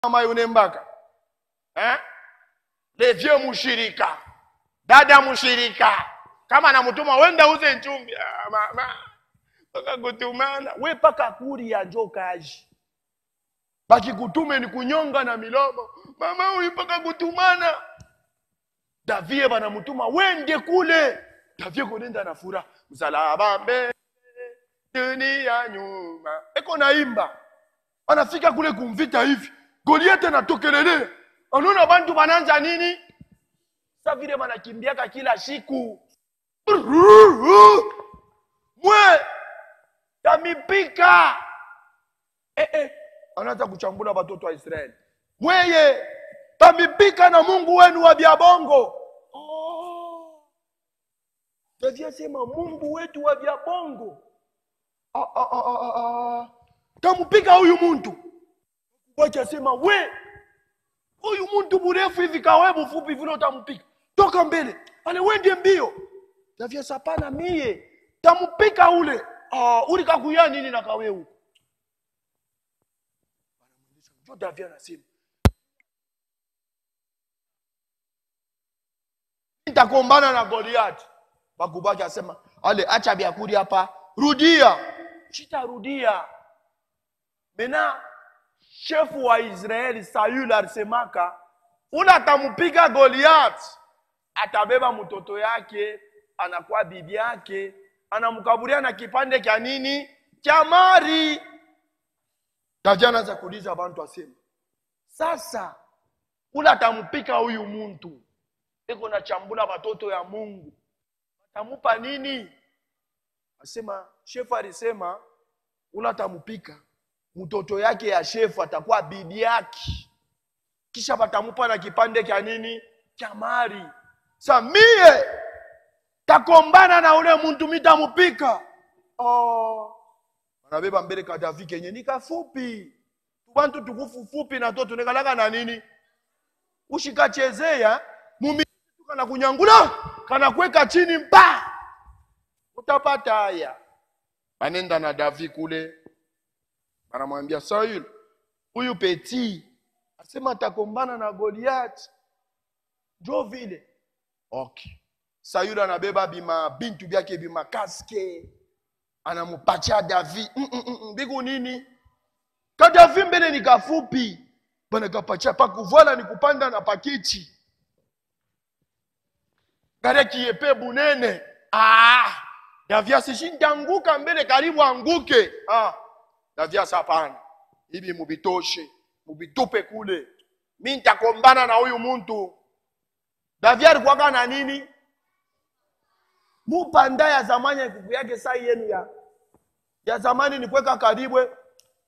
mama yune mbaka eh? levye mushirika dada mushirika kama namutuma wenda uze nchumbi ah, mama paka kutumana we paka kuri ya njo kaji bakikutume ni kunyonga na milomo mama huyu paka kutumana davie banamutuma wende kule davie kunenda na furaha msalaba mbele dunia nyuma eko naimba anafika kule kumvita hivi goliete natokelelea anaona bantu bananja nini sa vile banakimbiaka kila siku mwe tamipika eh, eh. anaanza kuchambula batoto wa israeli mweye tamipika na mungu wenu wa byabongo oh. tavyasema mungu wetu wa byabongo ah, ah, ah, ah, ah, ah. tampika huyu muntu wachasema we huyu muntu mrefu hivi kawe mfupi vile utampika toka mbele ale wende mbio tavyasapana mie tampika ule ah, ulikakuya nini na kawe huko njo davia anasema nitakombana na goliati bakubaki asema ale acha byakuri hapa rudia chitarudia mena shefu wa israeli sayul alisemaka ula atamupiga goliati atabeba mtoto yake anakuwa bibi yake anamkaburia na kipande kya nini kya mari davia anaanza kuuliza bantu asema sasa ula atampika huyu muntu iko na chambula watoto ya mungu atamupa nini asema shefu alisema ula atampika mtoto yake ya shefu atakuwa bibi yake kisha batamupa na kipande kya nini kya mari sa mie takombana na ule muntu mitamupika oh. anabeba mbele kadavi kenye ni kafupi tubantu tukufufupi na to tunekalaka na nini ushikachezeya mumi kana kunyangula kana kweka chini mpa utapata haya banenda na davi kule anamwambia saul huyu peti asema atakombana na goliati njo vile okay sayuli anabeba bima bintu byake bimakaske anamupacha davi mm -mm -mm, biku nini kadavi mbele ni kafupi bana kapacha pakuvala ni kupanda na pakiti gare kiepe bunene ah, davias shintanguka mbele karibu anguke ah, davias hapana hivi mubitoshe mubitupe kule mi ntakombana na huyu muntu davia alikuwaka na nini mupanda ya zamani ya kuku yake saa yenu ya ya zamani ni kweka karibwe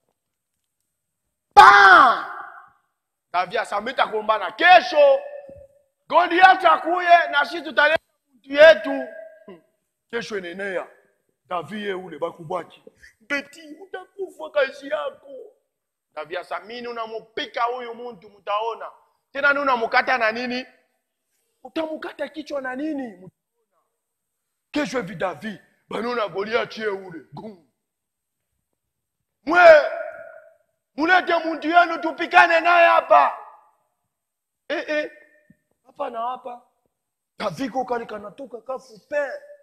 pa davia samita kumbana kesho goliati akuye na shi tutaleta mtu yetu Hmm. kesho enenea davie ule bakubwaki beti utakufa kazi yako davia samini unamupika huyu muntu mutaona tena ni unamukata na nini utamukata kichwa na nini Mutaona. kesho hivi davi banona goliati ye ule Gum. mwe mulete muntu yenu tupikane naye hapa eh, eh. hapa na hapa kaviko kale kanatoka kafupe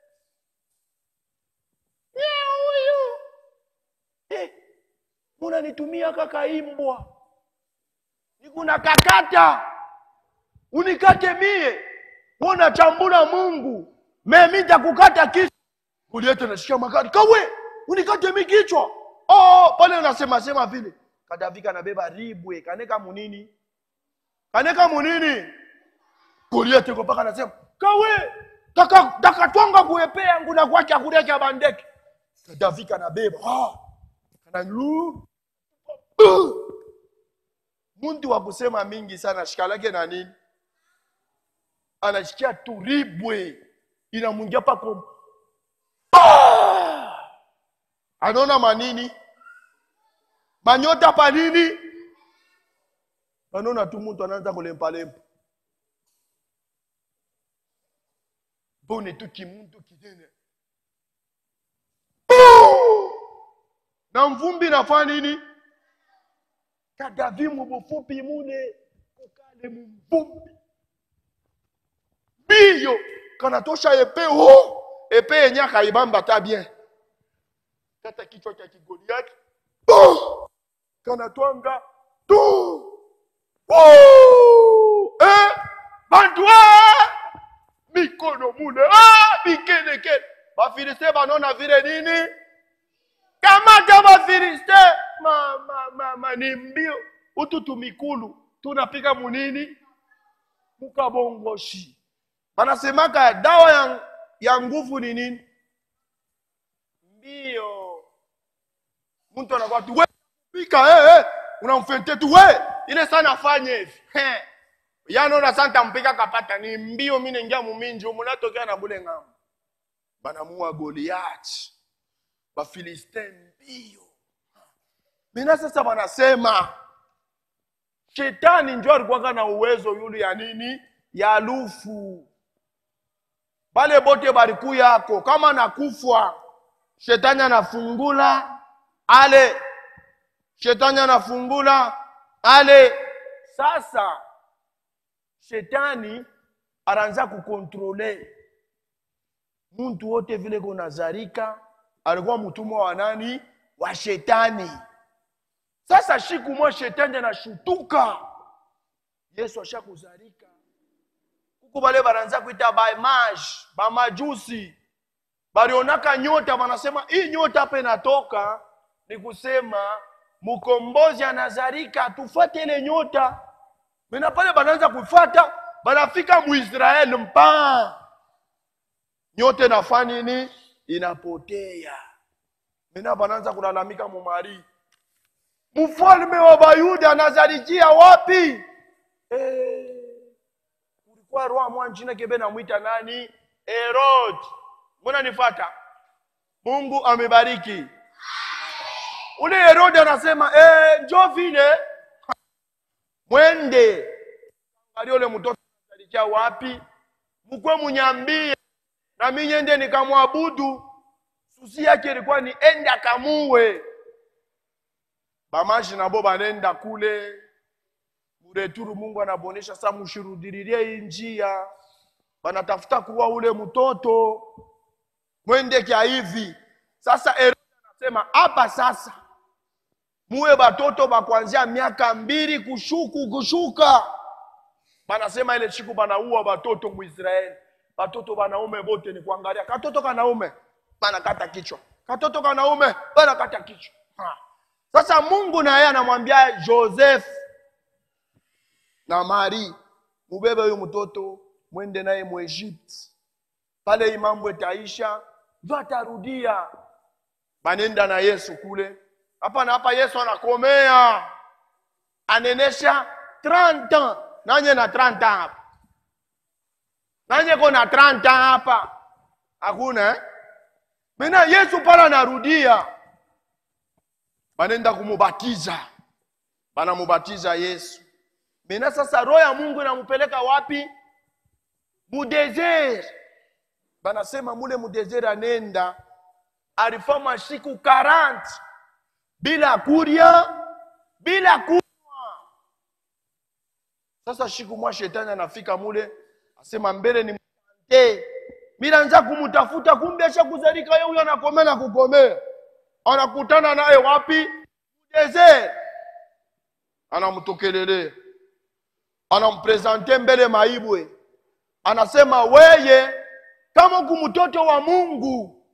ye huyu eh. munanitumia kakaimbwa nikuna kakata unikate mie wona chambula mungu memi ntakukata kichwa uliete nashika magari kawe unikate mi kichwa oh, pale unasema sema vile kadavika nabeba ribwe kaneka munini kaneka munini goliete ko mpaka anasema kawe taka- takatwanga kuepe yangu na kwake akureka bandeke kadavika nabeba ah, kananyu muntu wa kusema mingi sana shikalake na nini anashikia turibwe inamwingia pako Ah! anaona manini manyota pa nini anaona tu mtu anaanza kulempalempa pone tu kimuntu kinene Puu! na mvumbi nafanya nini kadavi mubufupi mule kukale mumvumbi biyo kanatosha epe o epe yenye akaibamba ta bien kata kichwa cha kigoliati oh! kanatwanga tu oh! eh! bantu ah! mikono mule ah! bikelekele bafiliste banona vile nini kamata bafiliste mama mama ni mbio utu tumikulu tunapika munini mukabongoshi banasemaka dawa ya, ya nguvu ni nini mbio mtu anakuwa tu we pika eh, eh. unamfente tu we ile sana afanye hivi Eh. yanona santa mpika kapata ni mbio mi nengia muminji umunatokea na bule ng'ambo banamua goliati bafilistin mbio mina sasa banasema shetani njo alikuwaka na uwezo yule ya nini ya lufu bale bote baliku yako kama nakufwa shetani anafungula ale shetani anafungula ale sasa shetani anaanza kukontrole muntu wote vile kunazarika alikuwa mtumwa wa nani wa shetani sasa siku moja shetani anashutuka yesu ashakuzarika kuku bale banaanza kuita bamaj bamajusi balionaka nyota wanasema hii nyota hapa inatoka ni kusema mkombozi anazarika tufuate ile nyota mena pale banaanza kufuata banafika muisraeli mpaa nyote nafa nini inapotea mena banaanza kulalamika mumari mfalme wa bayuda anazarikia wapi Eh, kulikuwa roa mwa nchina kebe namwita nani herod mbona nifata mungu amebariki ule herode anasema eh, njo vile mwende ali ule mtoto anazarikia wapi mkwe munyambie na mi nyende nikamwabudu susi yake ilikuwa ni ende akamuwe bamashi nabo banenda kule mureturu mungu anabonesha sa mushirudiririe hii njia banatafuta kuwa ule mtoto mwende kya hivi sasa herode anasema hapa sasa muwe batoto bakwanzia miaka mbili kushuku kushuka banasema ile siku banaua batoto muisraeli batoto banaume bote ni kuangalia katoto kanaume banakata kichwa katoto kanaume banakata kichwa ha. sasa mungu na yeye anamwambia joseph na mari mubebe huyu mtoto mwende naye muegypti pale hii mambo itaisha ndio atarudia banenda na yesu kule hapa na hapa yesu anakomea anenesha 30 ans nanye na 30 ans hapa nanye kona 30 ans hapa hakuna eh? mena yesu pale anarudia banenda kumubatiza banamubatiza yesu mena sasa roho ya mungu inamupeleka wapi mudesert banasema mule mudesert anenda alifanya siku 40 bila kurya bila kunywa sasa siku mwa shetani anafika mule asema mbele ni mtante milanza kumutafuta kumbe ashakuzalika ye huyo anakomea na kukomea anakutana naye wapi mudesert anamtokelelea anampresente mbele maibwe anasema weye kama uku mtoto wa mungu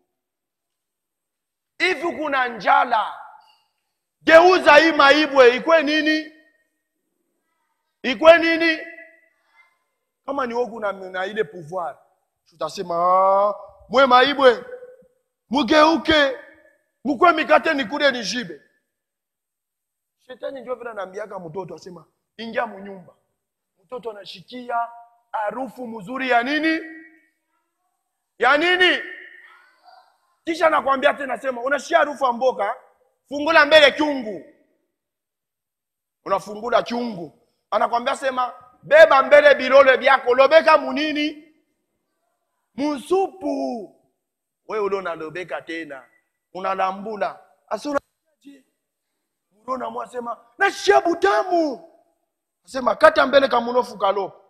hivi kuna njala geuza hii maibwe ikwe nini ikwe nini kama ni wogu na, na ile pouvoir tutasema "Ah, mwe maibwe mugeuke mukwe mikate nikule nishibe shetani njo vile anaambiaka mtoto asema ingia munyumba mtoto anashikia harufu mzuri ya nini ya nini kisha nakwambia tena sema unashikia harufu ya mboka fungula mbele chungu unafungula chungu anakwambia sema beba mbele bilole byako lobeka munini musupu we ule unalobeka tena unalambula asi unaje ndio namwa sema nashia butamu asema kata mbele kamunofu kalopo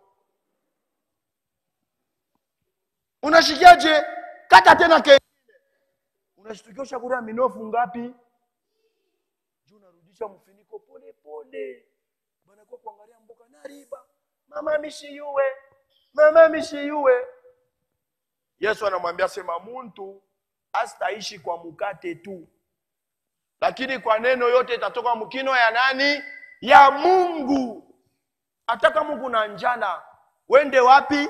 unashikiaje kata tena kengine unashtukia ushakula minofu ngapi juu unarudisha mfiniko pole pole banakuwa kuangalia mboka nariba mama mishiyuwe mama mishiyuwe yesu anamwambia sema muntu astaishi kwa mukate tu lakini kwa neno yote itatoka mkino ya nani ya mungu hata kama kuna njala wende wapi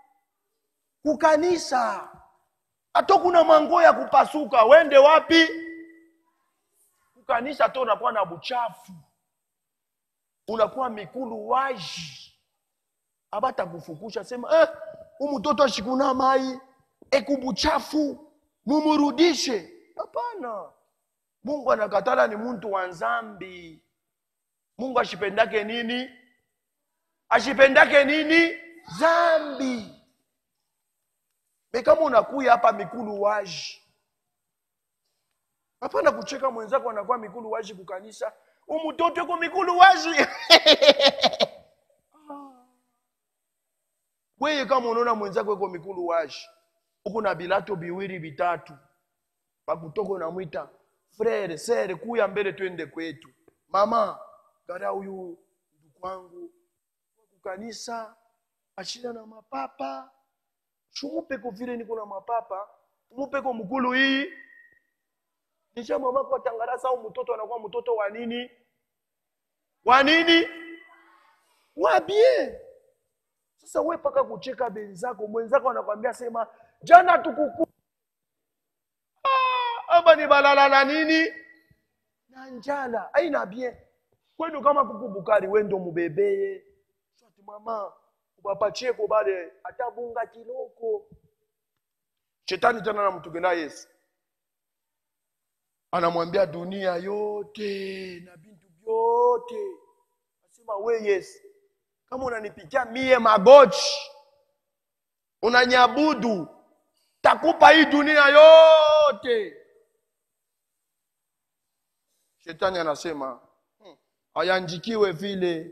kukanisa hata kuna mango ya kupasuka wende wapi kukanisa hata unakuwa na buchafu unakuwa mikulu waji abatakufukusha sema eh, umutoto ashikuna mai ekubuchafu mumurudishe hapana mungu anakatala ni muntu wa nzambi mungu ashipendake nini ashipendake nini zambi me kama unakuya hapa mikulu waji hapana kucheka mwenzako anakuwa mikulu waji kukanisa umutoto ko mikulu waji weye kama unaona mwenzako iko mikulu waji huku na bilato biwili vitatu pakutoka unamwita frere sere kuya mbele twende kwetu mama gara huyu ndugu wangu kukanisa ashina na mapapa shumupeko vile niko na mapapa umupeko mkulu hii nisha mamako atangarasa au mtoto anakuwa mtoto wa nini wa nini wabie sasa we paka kucheka benzako mwenzako anakwambia sema jana tukuku ah, aba ni balala na nini na njala aina bien kwenu kama kuku bukari wendo mubebeye swati mama ubapachie ko bale atabunga kiloko shetani tena namtugenda yesu anamwambia dunia yote na bintu vyote asema we yesu kama unanipikia mie magochi unanyabudu takupa hii dunia yote shetani anasema hmm, hayanjikiwe vile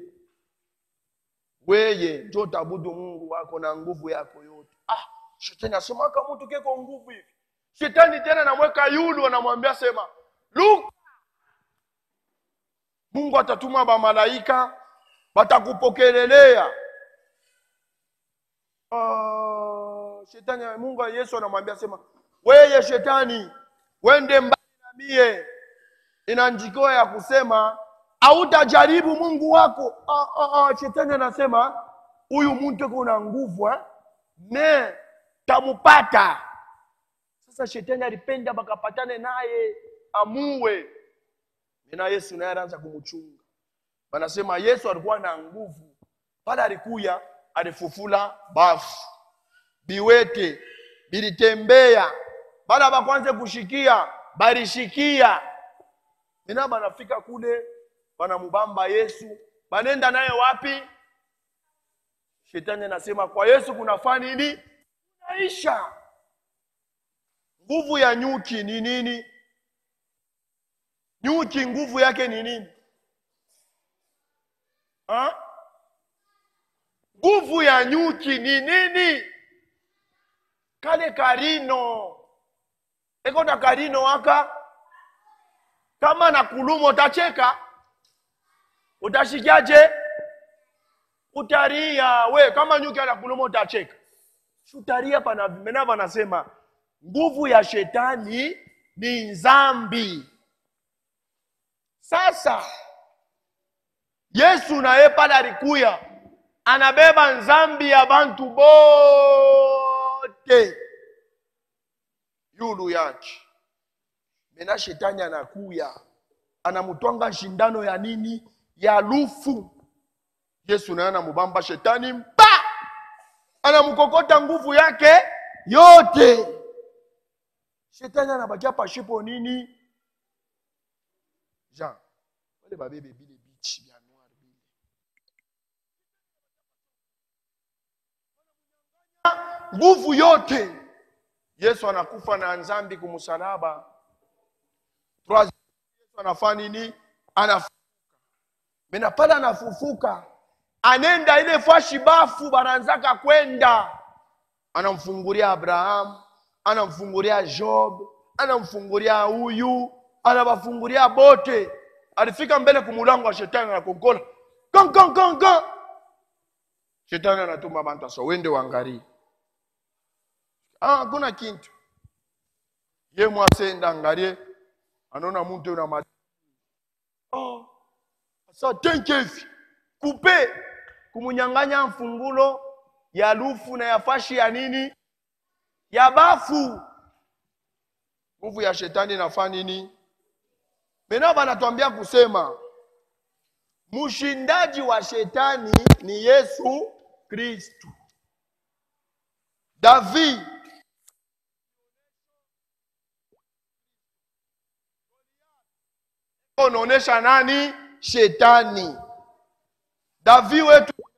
weye njo tabudu mungu wako na nguvu yako yote ah, shetani asema aka mtu keko nguvu hivi shetani tena namweka yulu anamwambia sema luka mungu atatuma bamalaika batakupokelelea uh, shetani mungu yesu anamwambia sema weye shetani wende mbali na mie ina njiko ya kusema autajaribu mungu wako ah, ah, ah, shetani anasema huyu mtu iko na nguvu eh? me tamupata sasa shetani alipenda bakapatane naye amuwe mina yesu naye anaanza kumchunga wanasema yesu alikuwa na nguvu pale alikuya alifufula bafu biwete bilitembea bala bakwanze kushikia balishikia mina banafika kule banamubamba yesu banenda naye wapi shetani anasema kwa yesu kunafaa nini naisha nguvu ya nyuki ni nini nyuki nguvu yake ni nini Ha? nguvu ya nyuki ni nini kale karino eko na karino aka kama na kuluma utacheka utashikiaje utaria we kama nyuki anakuluma utacheka utaria pana mena vanasema nguvu ya shetani ni nzambi sasa yesu naye pale alikuya anabeba nzambi ya bantu bote yulu yake mena shetani anakuya anamutwanga shindano ya nini ya lufu yesu naye anamubamba shetani mba anamukokota nguvu yake yote shetani anabakia pashipo nini jean wale babebe bile bichi bya noir bile nguvu yote yesu anakufa na nzambi kumsalaba Trois- yesu anafaa nini anafufuka mena pale anafufuka anenda ile fashi bafu bananzaka kwenda anamfungulia abrahamu anamfungulia job anamfungulia huyu anawafungulia bote alifika mbele kumulango wa shetani anakonkola kon kon kon kon shetani anatuma bantu asa wende wangarie ah, hakuna kintu ye mwasenda angarie anaona muntu na ma oh, asa tenkevi kupe kumunyanganya mfungulo ya lufu na ya fashi ya nini ya bafu nguvu ya shetani inafaa nini mena banatuambia kusema mshindaji wa shetani ni yesu kristu david unaonesha nani shetani davi wetu